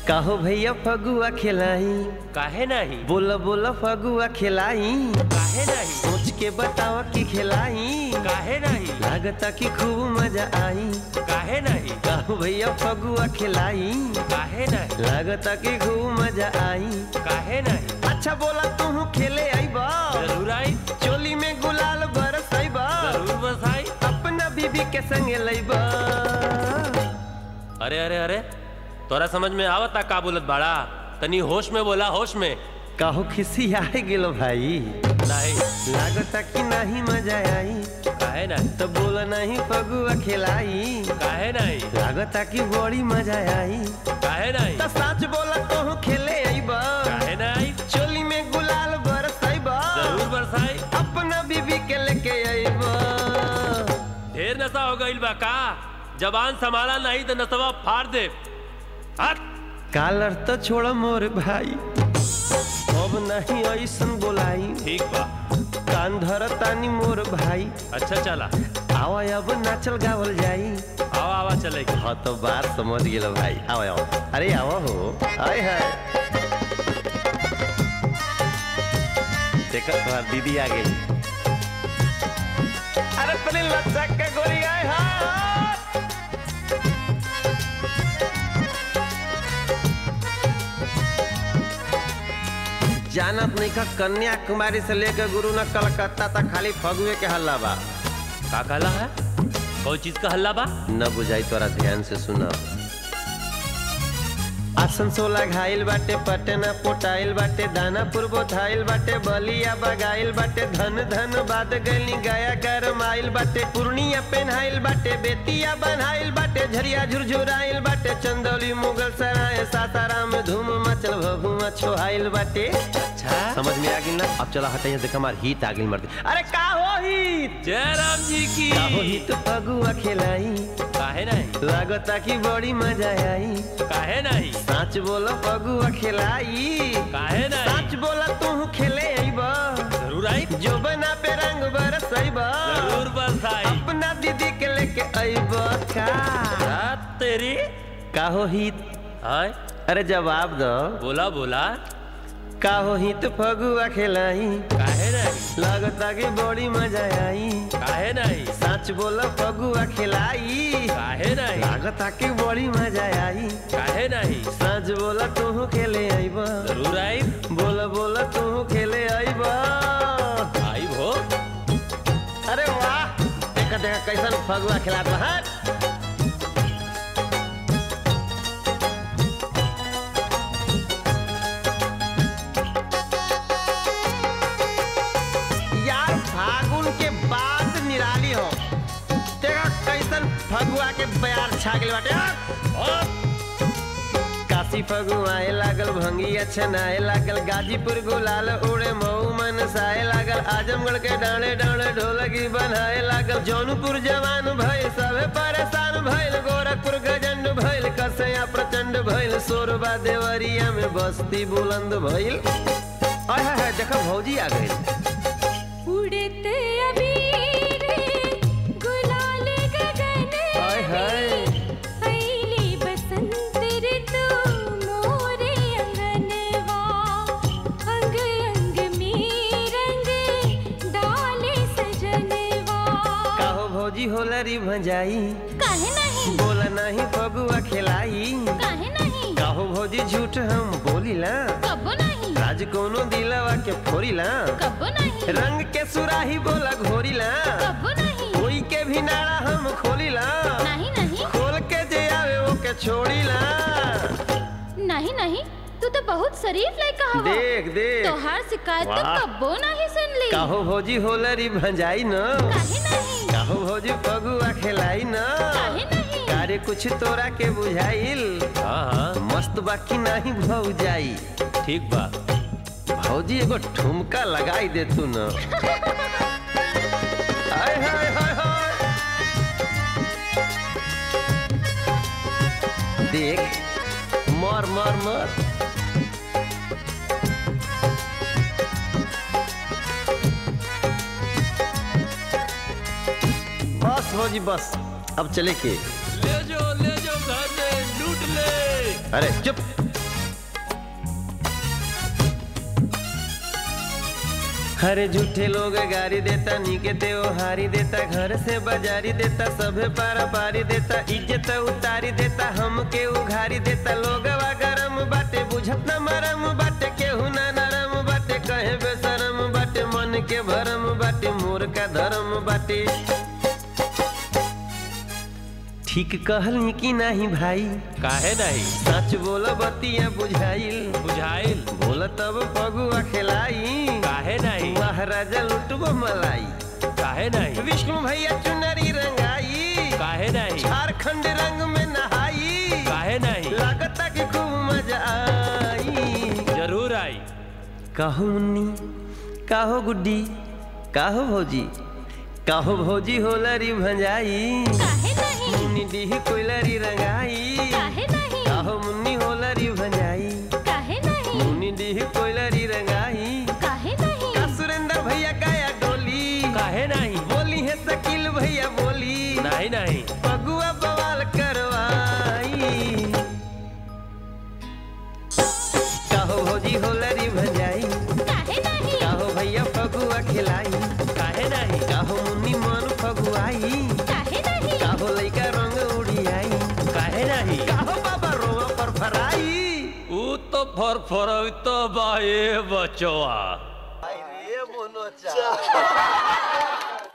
काहो भैया फगुआ खिलाई काहे नहीं बोला बोला फगुआ खिलाई काहे नहीं सोच के बतावा कि खिलाई काहे नहीं लागता कि खूब मजा आई काहे नहीं काहो भैया फगुआ खिलाई काहे नहीं लागता कि खूब मजा आई काहे नहीं अच्छा बोला तू खेले आईबा जरूर आई चोली में गुलाल बरस आईबा जरूर बसाई अपना बीबी के संगे लईबा अरे अरे अरे तोरा समझ में आवता का बोलत बाड़ा तनी होश में बोला होश में काहो खिसी आए गेलो भाई नहीं लागता कि नहीं मजा आई काहे नहीं तो बोला नहीं फगुआ खिलाई काहे नहीं लागता कि बड़ी मजा आई काहे नहीं तो सच बोला कहूँ खेले आईबा काहे नहीं चोली में गुलाल बरसाइबा जरूर बरसाई अपना बीबी के लेके आईबा ढेर नशा हो गईल बा का जबान संभाला नहीं तो नसवा फाड़ दे हट कालर तो छोड़ मोर भाई अब नहीं ऐसन बोलाई ठीक बा कान धर तानी मोर भाई अच्छा चला आवा अब नाचल गावल जाई आवा आवा चलेगी हाँ तो बात समझ गेलो भाई आओ आओ अरे आओ हो आय है देखो तुम्हार दीदी आ गई अरे तने लचक के गोली आए हाँ जानत नहीं का कन्याकुमारी से लेकर गुरु न कलकत्ता तक खाली फगुए के हल्ला बा का कहला है कोई चीज का हल्ला बा न बुझाई तोरा ध्यान से सुना आसनसोला घायल बाटे पटना पोटाइल बाटे दानापुर बोथाइल बाटे बलिया बगाइल बाटे धन धन बाद गली गया गरमाइल बाटे पूर्णिया पेन्हाइल बाटे बेतिया बनाइल बाटे झरिया झुरझुराइल बाटे चंदौली मुगल सराय सासाराम धूम मचल भभुआ छोहाइल बाटे अच्छा समझ में आ गई ना अब चला हटाइए देख हमार हित आ गई मर्द अरे का हो हित जय राम जी की का हो हित फगुआ खिलाई काहे नहीं लागता की बड़ी मजा आई काहे नहीं सच बोलो फगुआ खिलाई काहे नहीं सच बोला तू खेले आईबा जरूर आई जो बना पे रंग बरसैबा जरूर बरसाई अपना दीदी के लेके आईबा का रात तेरी काहो हित हाय अरे जवाब दो बोला बोला काहो हित फगुआ खिलाई काहे नहीं लागता की बड़ी मजा आई काहे नहीं सच बोलो फगुआ खिलाई काहे नहीं लागता की बड़ी मजा आई काहे नहीं सच बोला तू खेले आईबा जरूर आई बोला बोला तू खेले आईबा आई भो अरे वाह देखा देखा कैसन फगुआ खिलात बा हट यार फागुन के बाद निराली हो देखा कैसन फगुआ के बयार छा गेल बाटे हट। काशी फगुआए लागल भंगिया छनाए लागल गाजीपुर गुलाल उड़े मऊ मनसाए लागल आजमगढ़ के डाले डाले ढोलकी बनाए लागल जौनपुर जवान भइल सबे परेशान भइल गोरखपुर गजंड भइल कसया प्रचंड भइल सोरबा देवरिया में बस्ती बुलंद भइल आय हाय हाय देखो भौजी आ गई उड़ते अबीर गुलाल गगन हाय हाय अइली बसंत ऋतु मोरे अंगनवा अंग अंग में रंग डाले सजनवा काहो भौजी होलरी भंजाई काहे नहीं बोला नहीं फगुआ खिलाई काहे नहीं काहो भौजी झूठ हम बोलीला कबो नहीं राज कोनो दिलवा के फोड़ीला कबो नहीं रंग के सुराही बोला घोरीला कबो नहीं कोई के भी नाड़ा हम खोलीला नहीं नहीं खोल के जे आवे वो के छोड़ीला नहीं नहीं तू तो बहुत शरीफ लड़का हवा देख देख तोहार शिकायत तो वाह। कब्बो नहीं सुन ली काहो भौजी होलरी भंजाई न काहे नहीं काहो भौजी फगुआ खिलाई न काहे नहीं कार्य कुछ तोरा के बुझाइल हाँ हाँ मस्त बाकी नहीं भौजाई ठीक बा भौजी एगो ठुमका लगाई दे तू न हाय हाय हाय हाय देख मर मर मर बस भौजी बस अब चले के ले जो ले जो घर में लूट ले अरे चुप हरे झूठे लोग गारी देता नीके त्योहारी देता घर से बाजारी देता सभे पारा पारी देता इज्जत उतारी देता हमके उघारी देता लोगवा गरम बाटे बुझत न मरम बाटे केहू ना नरम बाटे कहे बेसरम बाटे मन के भरम बाटे मोर का धर्म बाटे ठीक कहली कि नाही भाई काहे नहीं सच बोल बतिया बुझाइल बुझाइल बोल तब पगुआ खिलाई काहे नहीं महाराजा लुटबो मलाई काहे नहीं विष्णु भैया चुनरी रंगाई काहे नहीं झारखंड रंग में नहाई काहे नहीं लागता कि खूब मजा आई जरूर आई काहो मुन्नी काहो गुड्डी काहो भौजी काहो भौजी होलरी भंजाई काहे नहीं मुन्नी डीह कोइलरी रंगाई काहे नहीं काहो मुन्नी होलरी भंजाई काहे नहीं मुन्नी डीह कोइलरी रंगाई काहे नहीं का सुरेंद्र भैया गाया डोली काहे नहीं बोली है शकील भैया बोली नहीं नहीं पगुआ बवाल करवाई काहो भौजी होलरी भंजाई काहे नहीं काहो भैया फगुआ खिलाई काहे नहीं काहो मुन्नी मन फगुआई काहे नहीं काहो लइका रंग उड़ियाई काहे नहीं काहो बाबा रोआ पर फराई ऊ तो फर फर तो बाए बचवा ये मोनो चा